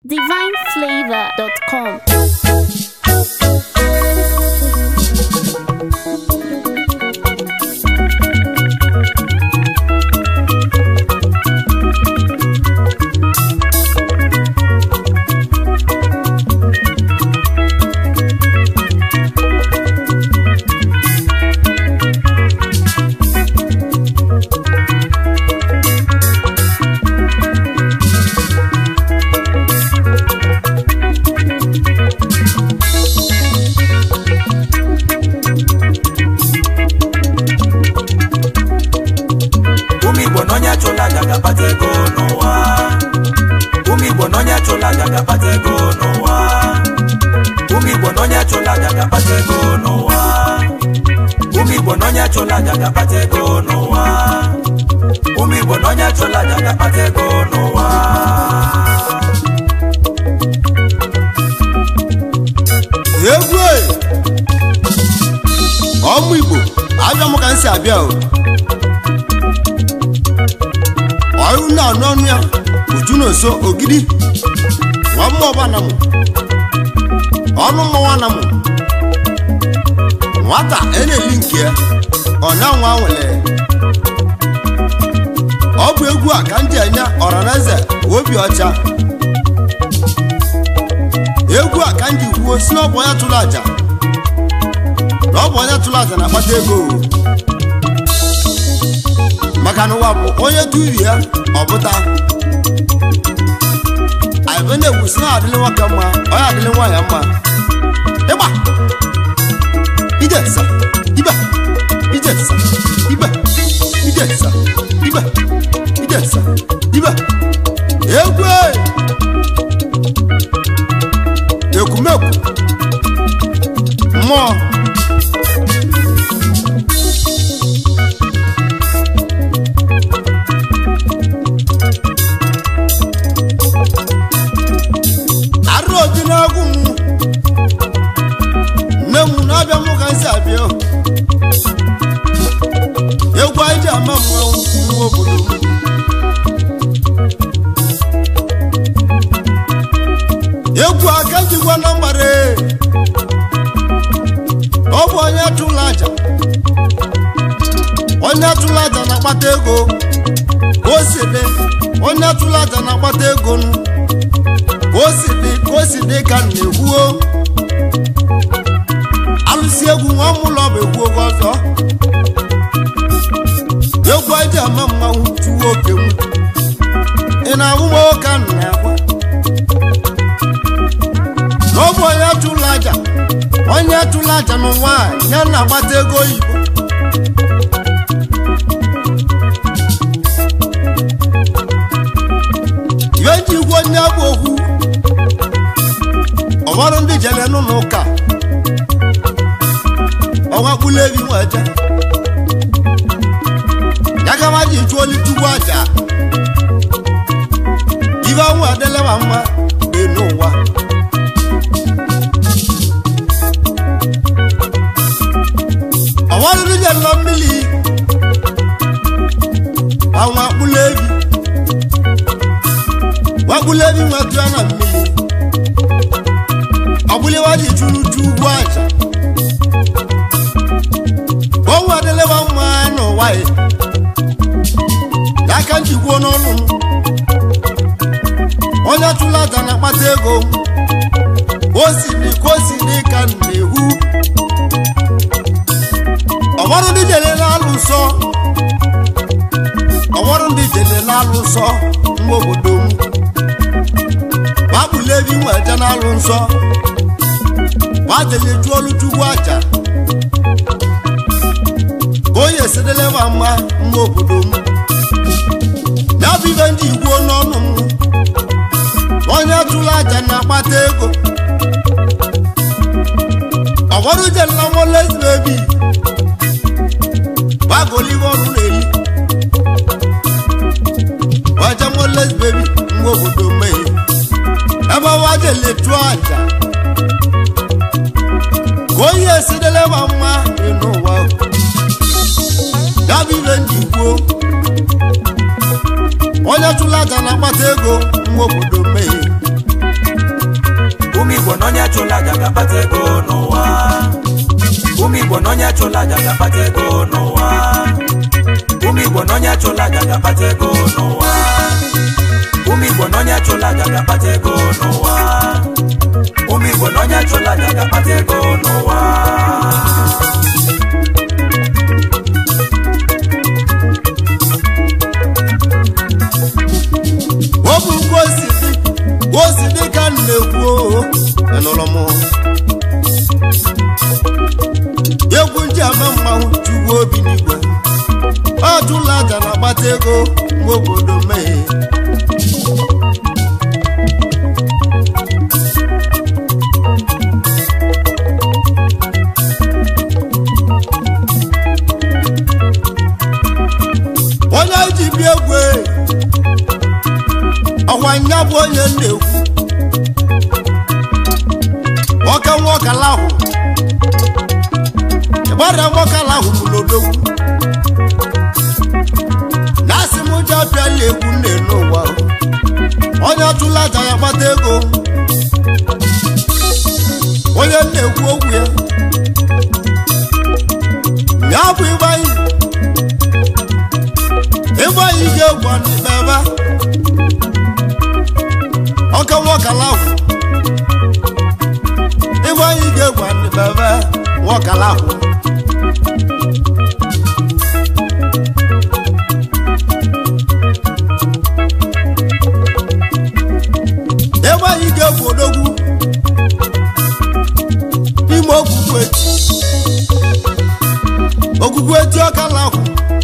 divineflavor.com. ụmụ igbo na onye chụla aja ga-akpata ego n'ụwa ụmụ igbo na onye chụla aja ga-akpata ego n'ụwa ụmụ igbo na onye chụla aja ga-akpata ego n'ụwa ụmụ igbo na onye chụla aja ga-akpata ego n'ụwa ụmụ igbo na onye chụla aja ga-akpata ego n'ụwa egwu e! ọmụ igbo abịa m ka m si abịa o ọrụ na-anụ ọnụ ya uju na oso ogidi nwa mmụọba na mụ ọnụ mmọnwa na mụ nwata eneli nke ya ọ na-anwa nwere ọ bụ egwu a ka m ji enye ọranaeze obi ọcha egwu a ka m ji kwuo si na ọ bụ onye tụrụ aja na ọ bụ onye tụrụ aja na-akpata ego o. maka na ụwa bụ onye tụri ya ọbụta anyị na-egwu si na adịlị nwoke mma onye adịlị nwaanyị mma ịgba ije sa ibe ije sa ibe ije sa ibe ije sa ibe egwu e! ekwumekwu mmụọ arụ obi n'agwụ m nne m na-abịa mụ ka m si abịa o. egwu anyị ji ama mmanwụ nwa obodo m egwu aka jikwa na mgbara ọ bụ onye tụrụ aja onye tụrụ aja na-akpata ego ka o si dị onye tụrụ aja na-akpata ego nụ ka o si dị ka o si dị ka m na-ekwuo alụsị egwu nwa mụlọ bụ egwu oge ọzọ egwu eji ama mmanwụ tuwo oke m ị na-ahụ m oke a na-akwa na ọ bụ onye tụrụ aja onye tụrụ aja n'ụwa a, ya na-agbata ego oyibo ihe ji igwe onye bụ okwu ọwarụ ndị jere n'ụlọ ụka ọnwa kpụlụ ebi nweje ya gama ji chụọ olitugwu aja ihe ọnwụ adịlewa mma dị n'ụwa ọwarịrị nyela mmiri ọnwa kpụlụ ebi wakpụlụ ebi nwetụ ya na mmiri ọbụlịwa ji chụrụ ju ugwu aja ọnwụ adịlewa mma n'ụwa ya ya ka njikwuo n'ọnụ m onye tụrụ aja na-akpata ego ka o si dị ka o si dị ka m na-ehu ọwarụ ndị jelela alụ nsọ ọwarụ ndị jelela alụ nsọ mma obodo m gbakpụla ebi nweje n'alụ nsọ gbajele jụọlụ chukwu aja ka onye esidelewa mma mma obodo m ya bụ ibe ndị igbo n'ọnụ m onye tụrụ aja na-akpata ego ọwarụ jelela nwolezibebi gbagolive ọrụ na-eli waje nwolezibebi mgbe obodo mmehie ebe waje letu aja ka onye esidelewa mma dị n'ụwa ya bụ ibe ndị kwuo onye chụrụ aja na-akpata ego nwa obodo mmehie chụla aja ga-akpata ego n'ụwa ụmụ igbo na onye chụla aja ga-akpata ego n'ụwa ụmụ igbo na onye chụla aja ga-akpata ego n'ụwa ụmụ igbo na onye chụla aja ga-akpata ego n'ụwa ụmụ igbo na onye chụla aja ga-akpata ego n'ụwa ọ bụ ka o si dị ka o si dị ka m na-ekwu o ịnụrụ m egwu ndị ama mmanwụ chukwu obi n'igwe ọ jụla aja na-agbata ego mgbe obodo mee onye ji bịa egwu ọkwa nya bụ onye na-ekwu nwoke nwokala ahụ ịgbara nwokala ahụ n'odogwu na asị m ụjọ abịala egwu nne n'ụwa onye ọchụla aja ya gbata ego onye na-ekwu okwu ya ya bụ ịgbanyị ịgbanyị ga-egwu n'ikpebe ọka nwọkala ahụ ịgba anyị ga-egwa ndị bebe nwọkala ahụ ebe anyị ga-egwu odogwu ime ogwugwu eti ogwugwu eti ọkala ahụ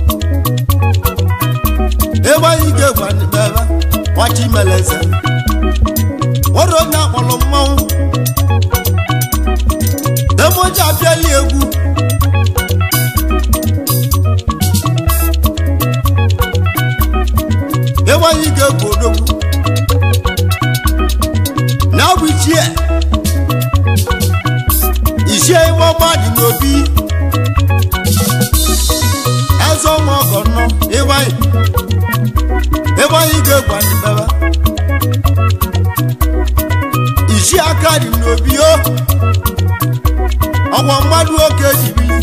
ebe anyị ga-egwa ndị bebe nwachi meleze nwere onye akpọrọ mmanwụ demoji abịala egwu ebe anyị ga-egwu odogwu na ọ bụ ichie ichie ime ọma dị n'obi eze ọnwa ọgọ nọ ebe anyị ebe anyị ga-egwu anyị bebe isi aka dị n'obi o ọgwa mmadụ oke jibili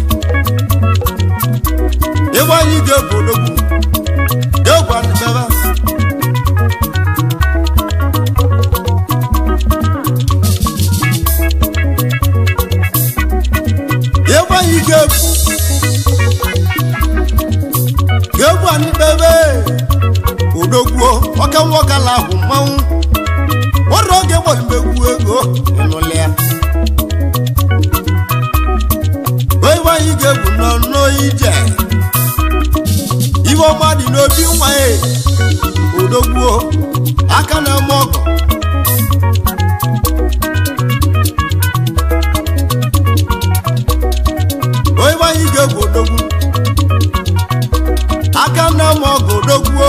ebe anyị ga-egwu odogwu ga-egwu adịbebe ebe anyị ga-egwu ga-egwu adịbebe odogwu ọka nwokala ahụ mmanwụ nwere oge gbọrọ egwu ego ịnụlị ya ebe anyị ga-egwu n'ọnụ ije iwe ọma dị n'obi nwa ya odogbuo aka na-eme ọgọ ebe anyị ga-egwu odogwu aka na-eme ọgọ odogbuo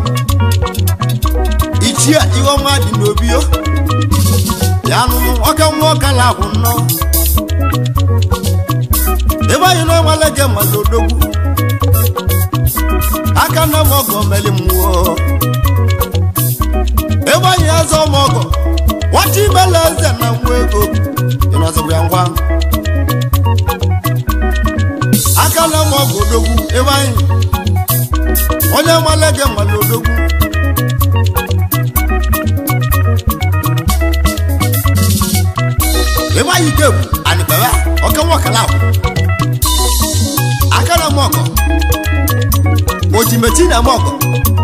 ichie iwe ọma dị n'obi o ya nụnụ ọka nwa ọkala ahụ nnọọ ebe anyị na-enwele gị ma n'odogwu aka na m ọgọ meli mmụọ ebe anyị eze ọma ọgọ nwata imela eze na nwa ego ịnọzibụ ya ngwa aka na m ọgọ odogwu ebe anyị onye nwale gị ma n'odogwu ebe anyị ga-egwu anịkpere ọka nwakala ahụ aka na m ọgọ ojimeti na m ọgọ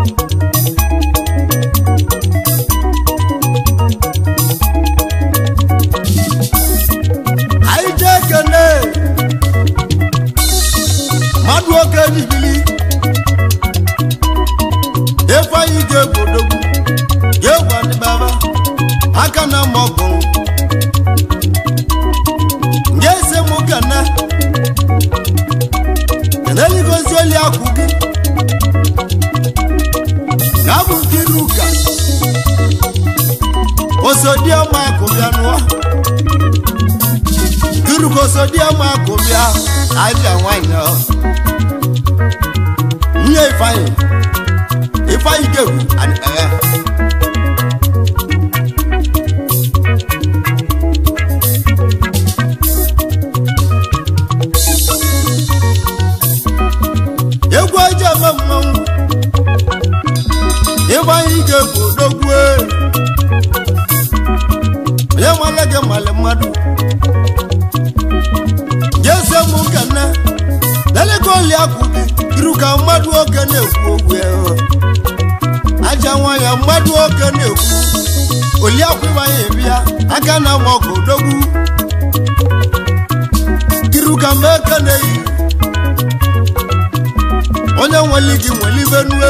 anyị jee kene mmadụ oke n'ibili efe anyị ga-egwu odogwu ga-egwu anịkpere aka na m ọgọ nye ese m kene keneligozi oli akwụ gị na bụ nkiri ụka osodiọma akụbịa nụọ kiruka osodiọma akụbịa abịa nwanyị ọ nwunye ifeanyị ifeanyị gegwu adịkpagha ya mala gị mali mmadụ jese mụ ka nne lelego oli akwụbi iru ka mmadụ oke na-ekwu okwu ya aja nwa ya mmadụ oke na-ekwu oli akwụbanye bịa aka na ma ọgụ dogbu iru ka mgbe eke na-eyi onye nwere gị nwere ibe nue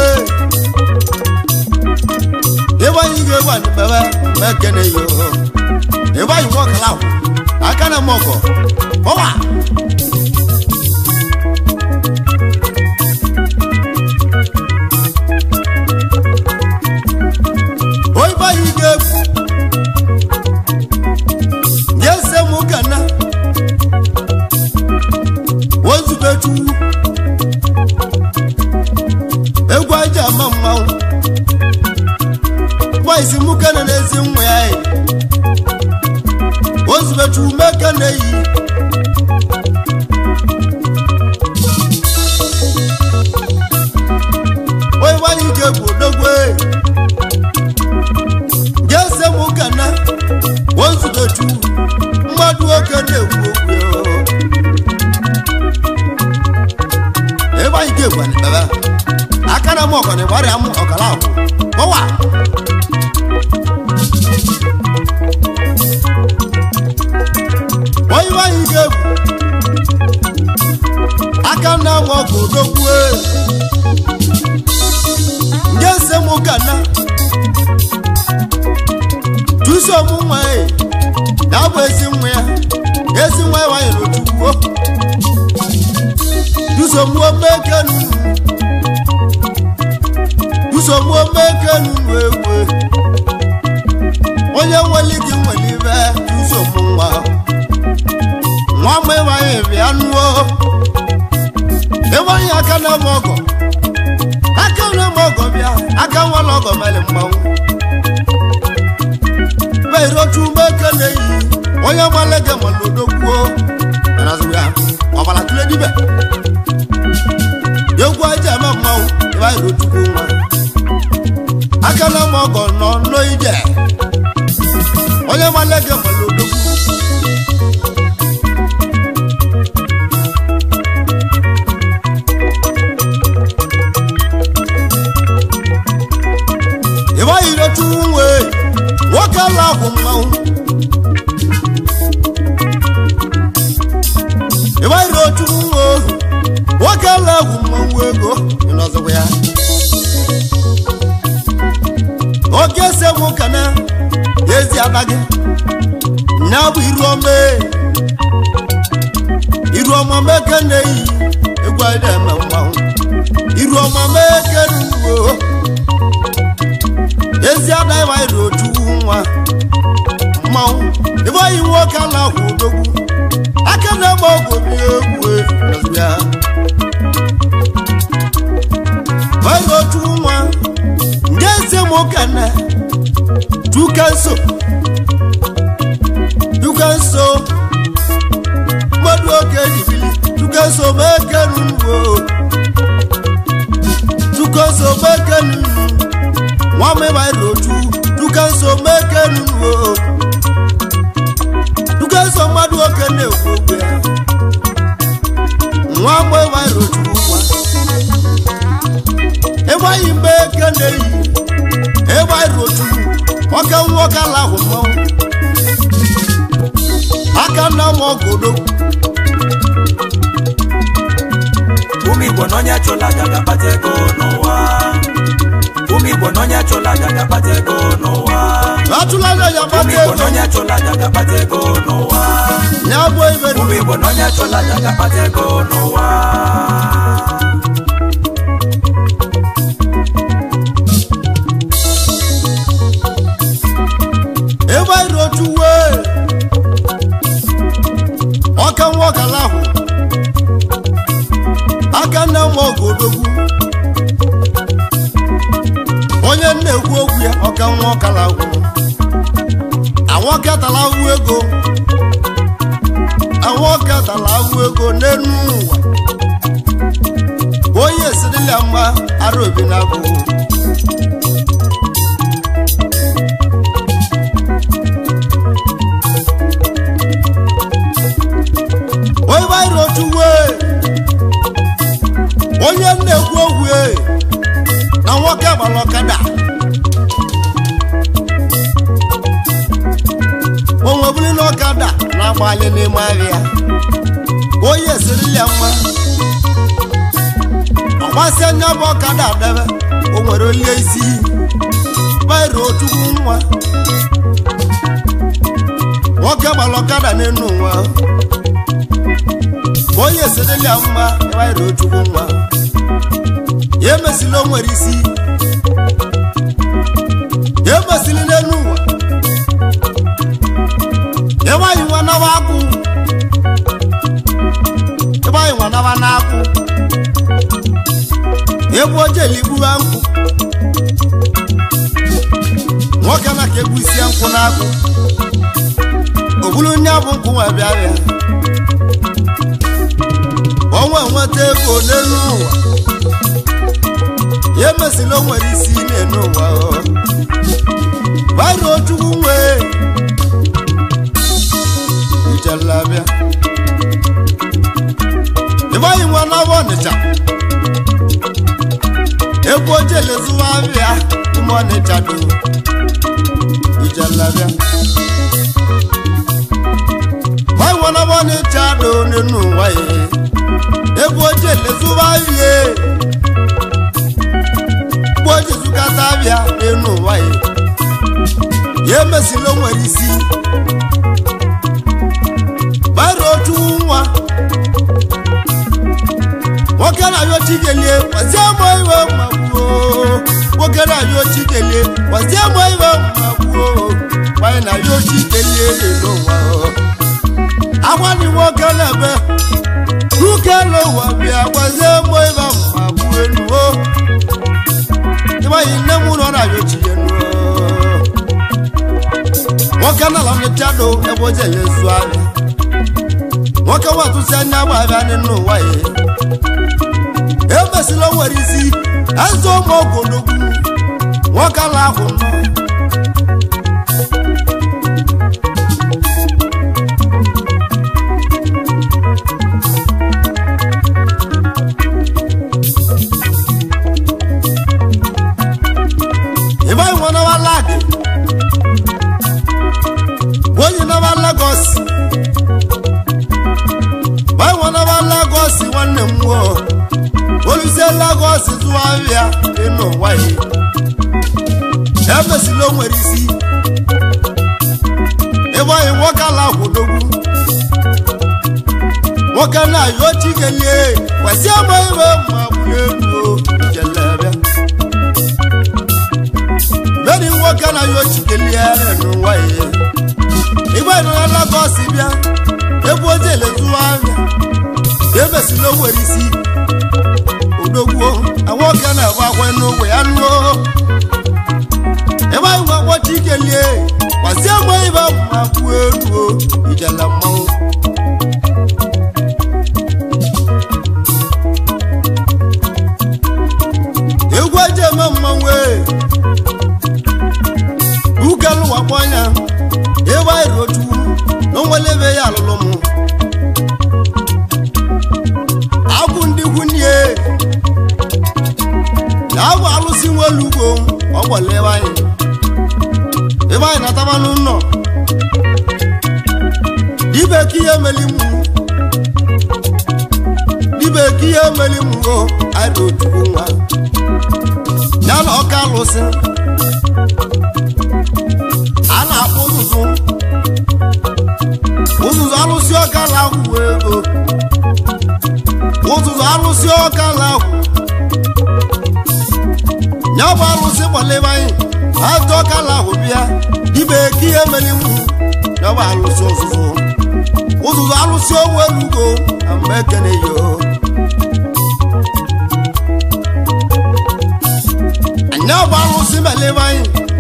ebe anyị ga-egbu anyị bebe mgbe eke na-eyi oho ebe anyị nwe ọkala ahụ aka na ma ọgọ ọwa oyibo anyị ga-egbu ga-ese m ụka na ozubetu egwu aja ama mmanwụ gbaisi mụka na n'ezi nwa ya yi ozubetu meka na-eyi oyibo anyị ga-egbu odogwe ga-ese m ụka na ozubetu mmadụ oke na-ekwu okwu ya. ebe anyị ga-egwu anyị bebe aka na m ọgọnị gbarịa m ọkala ahụ ọwa oyibo anyị ga-egwu aka na m ọgụ dokwue nge se m ụka na tuso m nwa ya na bụ ezi nwa ya ezi nwa ya nwanyị n'otukwuo dusomuo mekenu dusomuo mekenu wewe onye nwere gị nwere ibe dusomu nwa nwa m ịwanye bịa nuo ịwanye aka na m ọgọ aka na m ọgọ bịa aka nwere ọgọ mere mmanwụ beirotu mekene yi onye nwere gị nwere odokwuo ya ọbara tụle dibe egwu aja eme mmanwụ ebe anyị rotukwu nwa aka na ma ọgọ nọ n'ide onye nwanne gị mara odogwu ebe anyị rotukwu nwe nwoke ala ahụ mmanwụ ebe anyị rotukwu nwe ohu nwoke ala ahụ mmanwụ ego ịnọzọkwa ya oke ese mụ ka na ezi abaghị nya bụ iru ọma iru ọma meke na-eyi egwu anyị na-eme mmanwụ iru ọma meke n'ugbo ezi adaghị anyị ru otu nwa mmanwụ ebe anyị nwoke ala ahụ odogwu aka na-eme ọgwụ bi egwu ya anyị otu nwa ndị eze m ụka na duka nso duka nso mmadụ oge ejibili duka nso meke n'ugbo duka nso meke n'ugbo nwa m ịbara otu duka nso meke n'ugbo duka nso mmadụ oge na-ekwu okwu ya nwa m ịbara otu nwa ebe anyị mgbe eke na-eyi ebe anyị rotu ọka nwoke ala ahụ mmanwụ aka nna m ọgụdo ụmụ igbo n'onye chụla aja ga-akpata ego n'ụwa ụmụ igbo n'onye chụla aja ga-akpata ego n'ụwa atụla anya ya ụmụ gbata igbo ego n'onye chụla aja ga-akpata ego n'ụwa ya bụ ibe ụmụ igbo n'onye chụla aja ga-akpata ego n'ụwa ebe anyị rotu wee ọka nwoke ala ahụ aka nna m ọgụdogwu onye na-ekwu okwu ya ọka nwa ọkala ahụ awọkatala ahụ ego awọkatala ahụ ego n'elu ụwa onye esirila mma ara obi na abụghị mali n'ime ahịa onye esirila ya mma ọgbasị anya bụ ọkada adebe o nwere olie isi bairo chukwu nwa nwoke gbara ọkada n'elu nwa onye esirila ya mma bairo chukwu nwa ya emesila o nwere isi ya emesili n'elu ụwa ebe anyị nwa nawa akwụ ebe anyị nwa nawa n'akwụ egbu ojeli gburu nkwụ nwoke na ka egbu isi nkwụ n'akwụ ogburu nye bụ nkwụ nwa bịa bịa onwe nweta ego n'elu ụwa ya emesila o nwere isi n'elu ụwa bairo chukwu nwee ijalabịa ebe anyị nwa n'ọbụ ọnịcha egwu ojele zụwa abịa ime ọnịcha do ijalabịa anyị nwa n'ọbụ ọnịcha do nínú ụwa ya egwu ojele zụwa abịa egwu oje zụkata abịa nínú ụwa ya ya emesila o nwere isi bara otu nwa nwoke na-ayọ chikelie gwazie mụ iwe mmagbuo nwoke na-ayọ chikelie gwazie mụ iwe mmagbuo nwanyị na-ayọ chikelie lele ụwa agwani nwoke na-ebe nwoke n'ụwa bịa gwazie mụ iwe mmagbuo enuo ịgbanyị nne m ụlọ na-ayọ chikenuo nwoke na lamechado ebe ojele zu ahịa nwoke watụsi anya gba abịa n'ime ụwa ya emesila o nwere isi eze ụmụ ogologwu nwoke ala ahụ nọ ịba nwe nawa lagị onye nawa Lagos báwọn náà bá Lagos nwanne m nwụọ olusie Lagos zụwa ahịa ịnụ nwanyị emesila o nwere isi ebe anyị nwoke ala kwụdogwu nwoke na-ayọ chikelie kwesị ama ibe ma bụrụ elu jelebịa bedi nwoke na-ayọ chikelie ịnụ nwanyị igbe nọ na Lagos bịa ebe oje elezuwa ahịa emesila o nwere isi odogwuo nwoke na-agba akwa n'ogbe ya nụọ ebe anyị nwa kpọcha ikelie gbazie mgbe ibe ma kwuo eluo ijela mmanwụ egwu eji eme mmanwụ ukelụwakpọnya ebe anyị rochukwu na onwere ebe ya alụlụ m agwụ ndị gwunye na agwụ alụsị nwelugo ọgbọla ebe anyị ebe anyị na-ataba n'ụlọ dibe ka ihe meli mụ dibe ka ihe meli mụ o anyị rochukwu nwa ya na ọka alụsị a na-akpọ ụzụzụ ụzụzụ alụsị ọka na-akwụ ego ụzụzụ alụsị ọka na-akwụ ya bụ alụsị gbalebe anyị azụ ọka na-akwụ bịa ibe ka ihe melinwu ya bụ alụsị ụzụzụ ụzụzụ alụsị onwe elugo na mgbe ekene yo anya bụ alụsị melebe anyị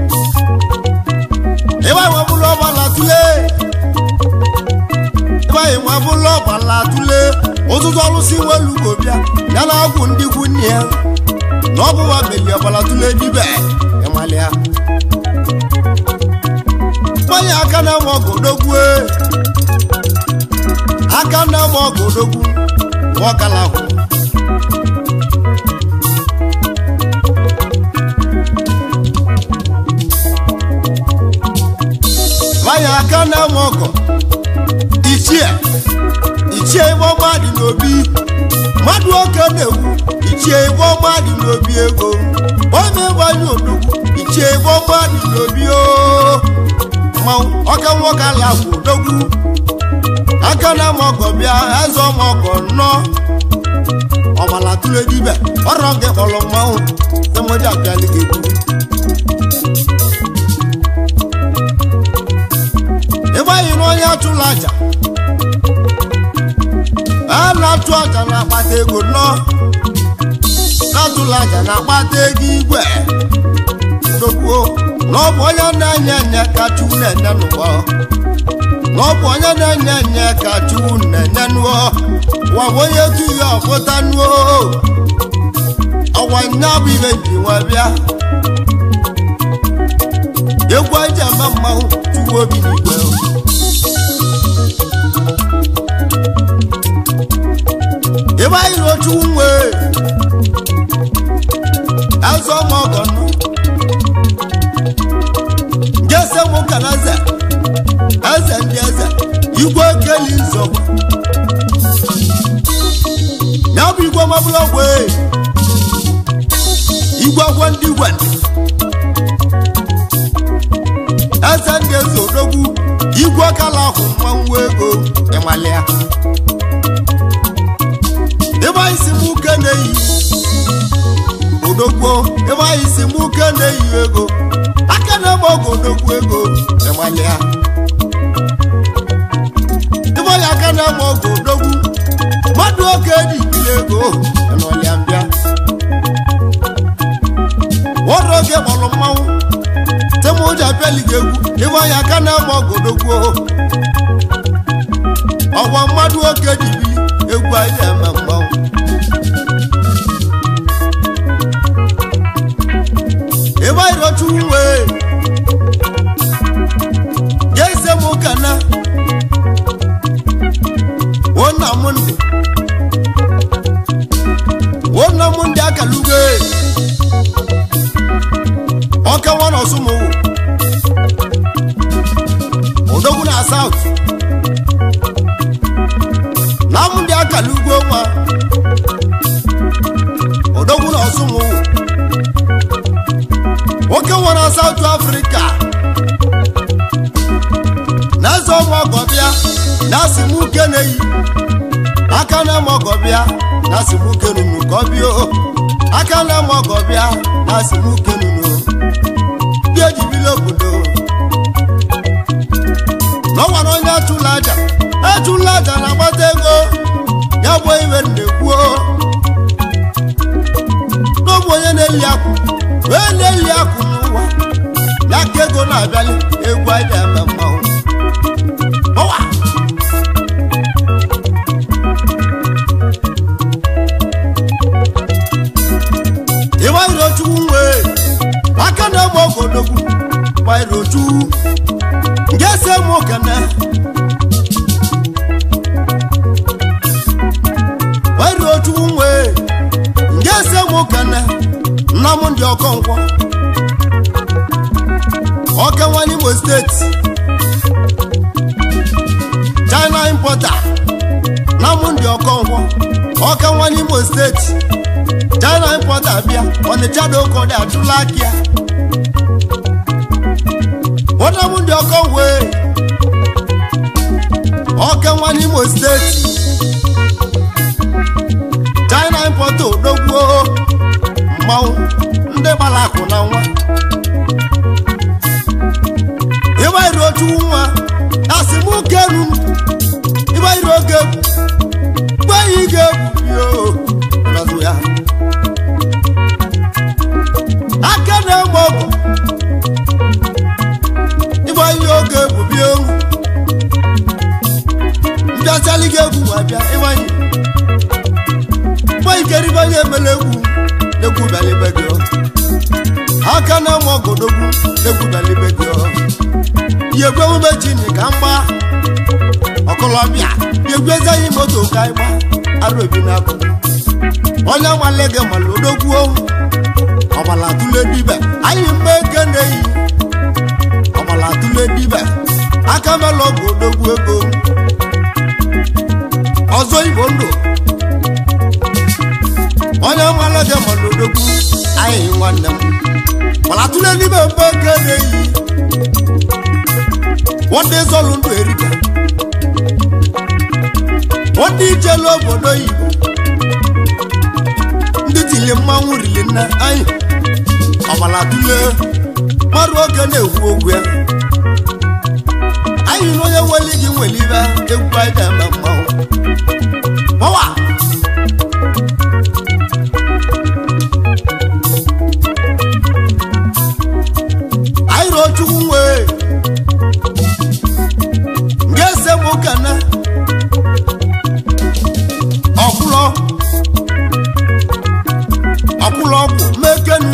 ebe anyị nwebụrụ ọgbala tule ebe anyị nwebụrụ ọgbala tule ụtụtụ ọlụsị nwelugo bịa ya na ọgwụ ndị gwunye ya na ọ bụwa meli ọgbala tule dibe ịmalịa mmanya aka na-enwe ọgọdogwu aka na-enwe ọgọdogwu nwọkala ahụ mmanya aka na-enwe ọgọ ichie ichie ibe ọma dị n'obi mmadụ oke na-egwu ichie ibe ọma dị n'obi ego onye gbanye odogwu ichie ibe ọma dị n'obi o mmanwụ ọka nwoke ala kwụ odogwu aka na mọgọ bịa eze ọmọgọ nnọọ ọbala tụrụ edibe ọrọ gị kpọrọ mmanwụ emoji abịala gị egwu ebe anyị na onye atụla aja a na-atụ aja na-akpata ego nnọọ na-atụla aja na-akpata ego igwe dokwuo na ọ bụ onye na-enye enye ka chukwu na-enye n'ụwa na ọ bụ onye na-enye enye ka chukwu na-enye n'ụwa wa bụ onye tu ya ọpụta n'ụwa ọwa nya bụ ibe ji nwa bịa egwu eji ama mmanwụ chukwu obi n'igwe ebe anyị na ochu nwe eze ọmọgọ nọ jese mụ ka na eze eze ndị eze igwe keli nzọgbu ya bụ igwe mabụla ogwe igwe agwọ ndị igwe eze ndị eze odogwu igwe kala ahụ mmanwụ ego ịmalịa ebe anyị si mụ ke na-eyi odogwu ebe anyị si mụ ke na-eyi ego aka na-eme ọgụ odogwu ego ịmalịa ebe anyị aka na-eme ọgụ odogwu mmadụ oke dị ikiri ego n'ọlịa mbịa wọdụ oge kpọrọ mmanwụ temoji abịali gị egwu ebe anyị aka na-eme ọgụ odogwu ọgwa mmadụ oke dị ibili egwu anyị eme mmanwụ ebe anyị rọchu wee ya ise m ụka na wona m ndị wona m ndị akalugo ọka nwa na ọsụmụwụ odogwu na saut na m ndị akalugo nwa odogwu na ọsụmụwụ nwoke nwere South Africa na eze ọmụ ọgọbịa na asimuke na-eyi aka na-eme ọgọbịa na asimuke nunu ka ọ bịa o. aka na-eme ọgọbịa na asimuke nunu dị ejibili obodo n'ọnwara onye achụla aja achụla aja na-agbata ego ya bụ iwe na-ekwuo n'ọbụ onye na-eli akwụ wee na-eli akwụ n'ụwa ya ka ego na-abịali egwu anyị na-eme mmanwụ ọwa ịgbairochukwu nwee aka na-egbe ogodogwu gbairochukwu nke si eme okene gbairochukwu nwee nke si eme okene nna m ndị ọkọnkwọ ọkanwa n'imo steeti china importer nna m ndị ọkọnkwọ ọkanwa n'imo steeti china importer bịa ọnịcha dị ụkọ dị atụla aka ya nwanne m ndị ọkọnwe ọkanwa n'imo steeti china importer odogwuo mmanwụ ndị gbara akụ na nwa ịgbairu otu nwa asị m kenu ịgbairu oge egwu gbeghị ị ga-egwu yo nọzụ ya aka na-egbe ọgwụ ịgba ihe oge egwu bịa ohu mbịasịalị gị egwu ma bịa ịgbanye mgbe ikeribe onye emele egwu egwu bịalibe gị aka na-enwe ọgọdogwu egwu bịalibe gị ihe egwu emume chini ka mgba ọkọlọbịa egwu ezeghị moto ka ịgba arụ ebi na-abụ onye nwale gị mala odogwu ohu ọbala tụle dibe anyị mgbe eke na-eyi ọbala tụle dibe aka mela ọgụ odogwu ego gị ma n'odogwu anyị nwanne m mana tụle n'ime mbe nke na-eyi ndị zọlụ ndụ erika ndị ijelu obodo oyibo ndị tili mmanwụ rili nne anyị ọbala tụle mmadụ oge na-ekwu okwu ya anyị na onye nwere gị nwere ibe egwu anyị ga-eme mmanwụ ọwa anyị ruo chukwu nwee ga-ese m ụkana ọkwụlọ ọkwụlọ ọgwụ mekenu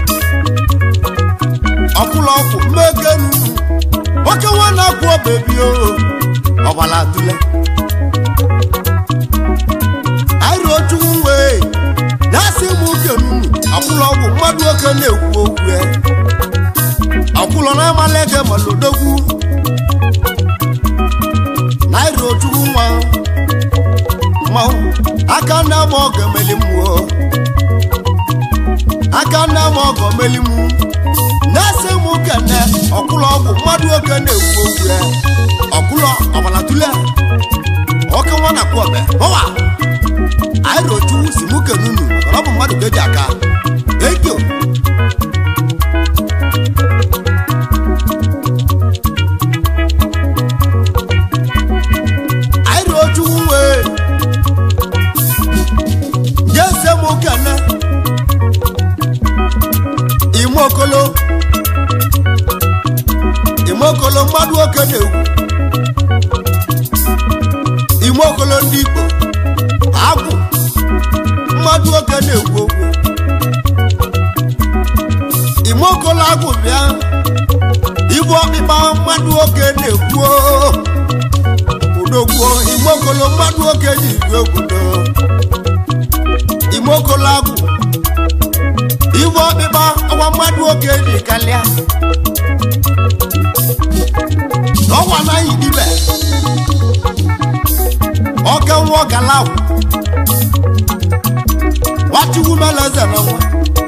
ọkwụlọ ọgwụ mekenu nwoke nwa na-akwụ ọbebi o ọbala tụle anyị ruo chukwu nwee na-asị m ukenu ọkwụlọ ọgwụ mmadụ oke na-ekwu okwu ya ọkwụlọ na-amala ege malodogwu naira ochukwu nwa mmanwụ aka nna m ọgọ meli mmụọ aka nna m ọgọ meli mụ na-ese m kene ọkwụlọ ọgwụ mmadụ oke na-ekwu okwu ya ọkwụlọ ọbala tule oke nwa na kwọbe ọwa anyị rochukwu si mụ kene unu maka na ọ bụ mmadụ ka eji aka ekio anyị ruo chukwu wee jese m kene imokolo imokolo mmadụ oke na-egwu imokolo ndị igbo agwụ mmadụ oke na-egwu okwu imokolo agwụ bịa ibu ọkpịkpa mmadụ oke na-ekwu oo. odogwu imokolo mmadụ oke ji igwe obodo imokolo agwụ iwe ọkpịkpa ọgwa mmadụ oke ji kalịa n'ọgwa naghị dibe ọka nwa ọgala agwụ nwachukwu meleze na nwa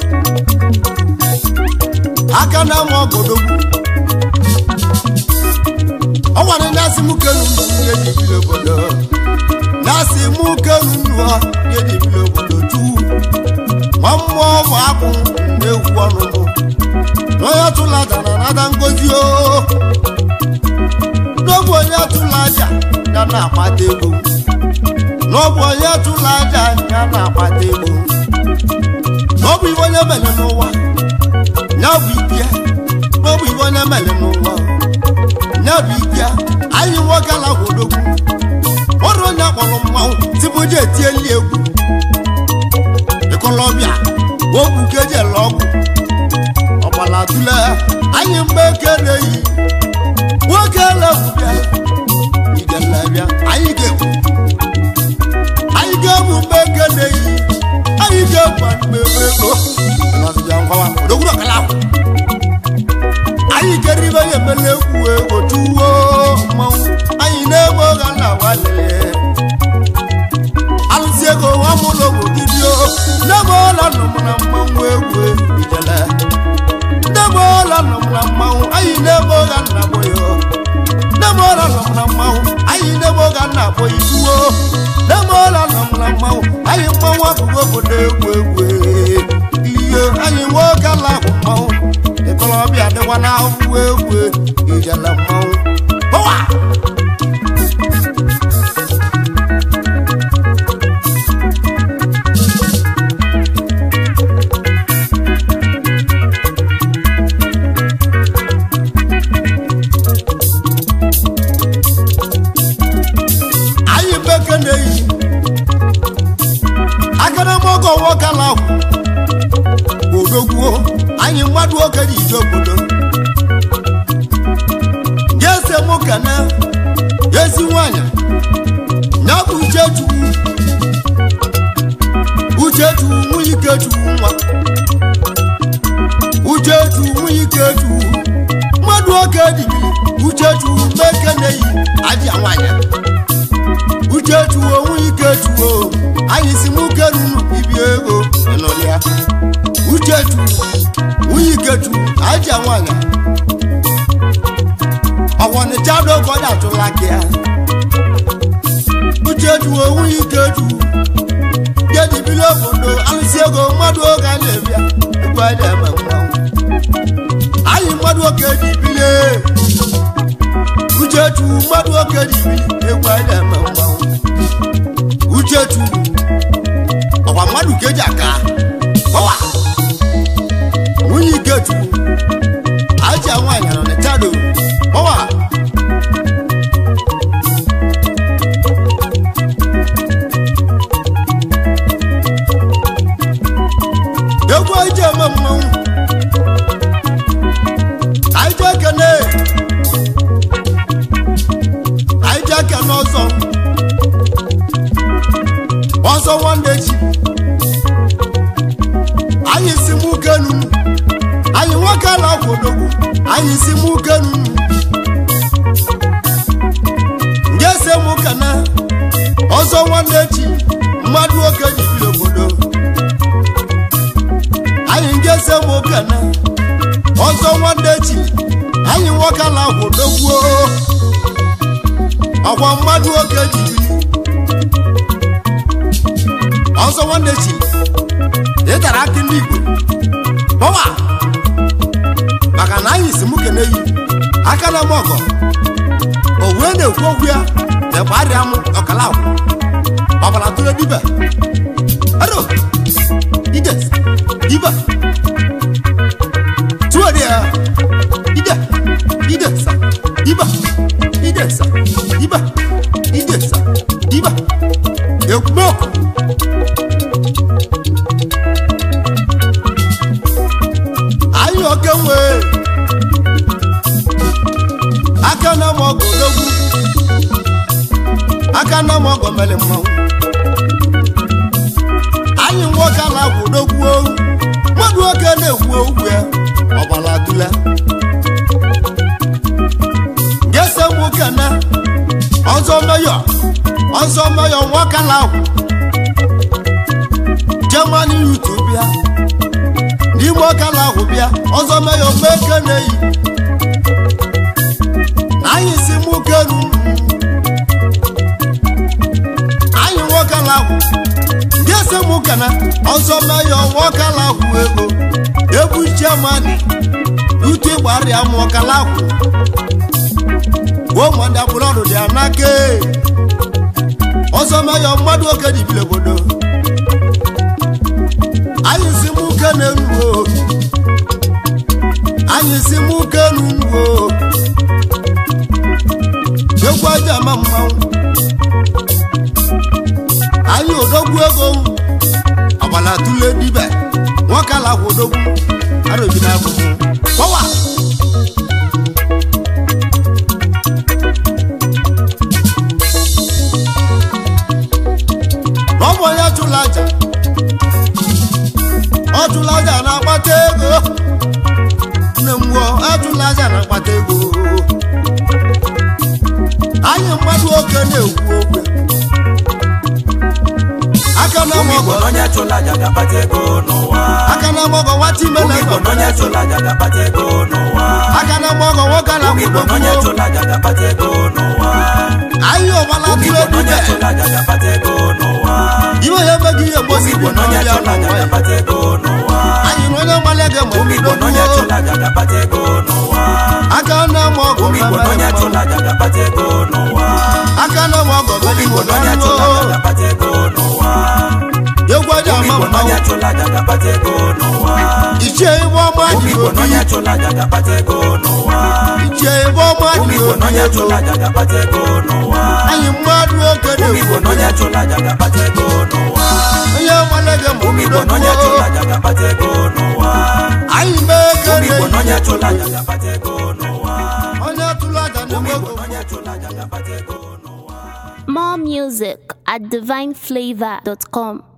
aka na ama ọgodogwu ọ nwere na-asị m kenu ndụ ihe ji biri obodo na-asị m kenu ndụ ha ihe ji biri obodo chukwu ma mmụọ ma akwụ na-egwu ọnụ m n'onye tụla aja na nada ngozi o n'ọbụ onye tụla aja ya na-akpata ego n'ọbụ onye tụla aja ya na-akpata ego n'ọbụ ibe onye mere n'ụwa ya bụ ike n'ọbụ ibe onye mere n'ụwa ya bụ ike anyị nwoke ala odogwu ọrụ onye akpọrọ mmanwụ tibuji etieli egwu ịkọlọbịa ogwu ka eji ele ọgwụ ọgbala tule anyị mgbe ekere yi nwoke elegwu bịa ijele bịa anyị ga-egwu anyị ga-egwu mgbe ekere yi anyị ga-egwu mgbe ego ọnọdụbịa nkọwa odogwuru ọkala ahụ anyị kere ibe ya emela egwu egwu tuwo mmanwụ anyị na-egbe oge na walele alụsị ego nwa mụ n'ogbo didio n'ebe ọla nọ m na mmanwụ egwu ijele n'ebe ọla nọ m na mmanwụ anyị n'ebe oge nna bụ ya n'ebe ọla nọ m na mmanwụ anyị n'ebe oge nna bụ ituwo n'ebe ọla nọ m na mmanwụ anyị mmanwụ abụghị obodo egwu egwu ihe anyị nwoke ala ahụ mmanwụ ịkọlọbịa dịkwa na ahụhụ egwu ijele mmanwụ Hụwa! anyị beke na-eyi akadamọgọ nwoke ala ahụ odogwuo anyị mmadụ oke ji ije obodo ga-ese mụ ka na ezi nwanyị ya bụ uchechukwu uchechukwu nwunye ikechukwu nwa uchechukwu nwunye ikechukwu mmadụ oke dibiri uchechukwu meke na-eyi aja nwanyị uchechuo onwe ikechuo anyị si mụ kerunu ibi ego ịnụlịa uchechu nwunye ikechu aja nwanyị ọwọnịcha dogo datụla gị ya uchechu nwunye ikechu gedibili obodo alụsị ego mmadụ oge a na-ebịa egwu a na-eme mmanwụ anyị mmadụ oke dibili uchechu mmadụ oke dibili egwu a na-eme mmanwụ uchechu ọkwa mmadụ ka eji aka ọwa nwunye ikechu aja nwaanyị nọ n'ịchado ọwa egwu eji eme mmanwụ anyị ji ekene anyị ji ekene ọzọ ọzọ nwanne chi anyị si mụ kenu anyị nwoke ala kwodogwu anyị si mụ kenu nje se mụ kana ọzọ nwanne chi mmadụ oke jibiri obodo anyị nje se mụ kana ọzọ nwanne chi anyị nwoke ala kwodogwu ọkwa mmadụ oke jibiri ọzọ nwanne chi ị tara akị ndị igbo ọwa maka na anyị si mụ kene yi aka na m ọgọ o wee na-ekwu okwu ya na gbarịa m ọkala akwụ ọbara tụrụ dibe ero ide dibe tụọ dị ya ide ide sa dibe ide sa dibe ide sa dibe ekwumekwu anyị oke nwee aka na m ọgọ odogwu aka na m ọgọ mere mmanwụ anyị nwoke a na-agwụ odogwu ohu mmadụ oke na-ekwu okwu ya ọgbara dula gese nwoke na ọzọ meyọ ọzọ meyọ nwoke na-agwụ jemani yutu bịa n'ime ọka na-ahụ bịa ọzọ meyọ mgbe eke na-eyi na anyị si mụ kenu anyị nwoke na-ahụ ndị ese mụ kana ọzọ meyọ nwoke na-ahụ ego egwu jemani ute gbarịa m ọka na-ahụ gbuo mmadụ abụrọdụ dị anake ọzọ meyọ mmadụ oke dibili obodo anyị si mụ kene nuwo anyị si mụ kenu nuwo egwu aja ama mmanwụ anyị odogwu ego ọgbala tụle dibe nwoke ala kwụ odogwu arobi na abụghị kọwa ọ bụ onye chụrụ aja ọtụlaja na-akpata ego nne m gwuo atụlaja na-akpata ego anyị mmadụ oke na-ekwu okwu aka na ụmụ igbo mọgọ n'onye chụla aja ga-akpata ego n'ụwa aka na mọgọ nwata ime ụmụ na igbo n'onye chụla aja ga-akpata ego n'ụwa aka na mọgọ nwoke na ụmụ igbo n'onye kwudo chụla aja ga-akpata ego n'ụwa anyị ọgbala ụmụ tụrụ igbo n'onye ebube chụla aja ga-akpata ego n'ụwa iwe ya emeghị ihe ụmụ mgbosi igbo igbo n'onye n'ọbịa chụla aja n'ụwa ya ga-akpata ego n'ụwa anyị na onye mmalị ga ụmụ igbo n'onye egbe chụla aja ga-akpata ego n'ụwa aka na mọgọ ụmụ igbo n'onye chụla aja ga-akpata ego n'ụwa aka na mọgọ ụmụ igbo n'onye chụla aja ga-akpata ego n'ụwa egwu aja ụmụ ama igbo n'onye mmanwụ chụla aja ga-akpata ego n'ụwa ichie ibe ọma ụmụ dị igbo n'onye obi chụla aja ga-akpata ego n'ụwa ichie ibe ọma ụmụ dị igbo n'onye obi chụla aja ga-akpata ego n'ụwa anyị mmadụ oke ụmụ igbo na-ekwu n'onye chụla aja ga-akpata ego n'ụwa onye mmalege ma ụmụ igbo n'onye chụla aja ga-akpata ego n'ụwa anyị mee eke ụmụ igbo n'onye na-eyi chụla aja ga-akpata ego n'ụwa onye tụrụ aja ụmụ na-enwe igbo ego n'onye chụla aja ga-akpata ego n'ụwa More music at divineflavor.com.